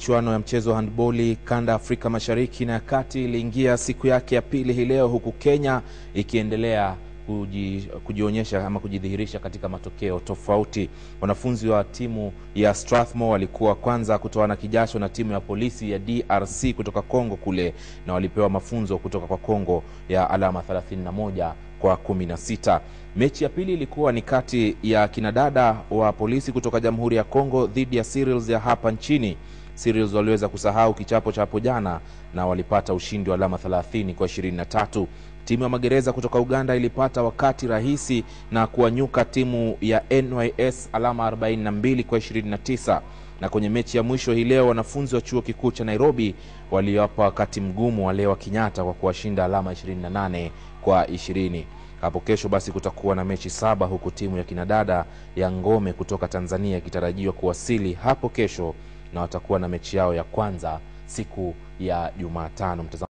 michuano ya mchezo wa handboli kanda Afrika Mashariki na ya Kati iliingia siku yake ya pili hii leo, huku Kenya ikiendelea kuji, kujionyesha ama kujidhihirisha katika matokeo tofauti. Wanafunzi wa timu ya Strathmore walikuwa kwanza kutoana kijasho na timu ya polisi ya DRC kutoka Kongo kule, na walipewa mafunzo kutoka kwa Kongo ya alama 31 kwa 16. Mechi ya pili ilikuwa ni kati ya kinadada wa polisi kutoka Jamhuri ya Kongo dhidi ya Cyrils ya hapa nchini. Cyrils waliweza kusahau kichapo cha hapo jana na walipata ushindi wa alama 30 kwa 23. Timu ya magereza kutoka Uganda ilipata wakati rahisi na kuwanyuka timu ya NYS alama 42 kwa 29. Na kwenye mechi ya mwisho hii leo wanafunzi wa chuo kikuu cha Nairobi waliwapa wakati mgumu wale wa Kenyatta kwa kuwashinda alama 28 kwa 20. Hapo kesho basi kutakuwa na mechi saba huku timu ya kinadada ya Ngome kutoka Tanzania ikitarajiwa kuwasili hapo kesho na watakuwa na mechi yao ya kwanza siku ya Jumatano.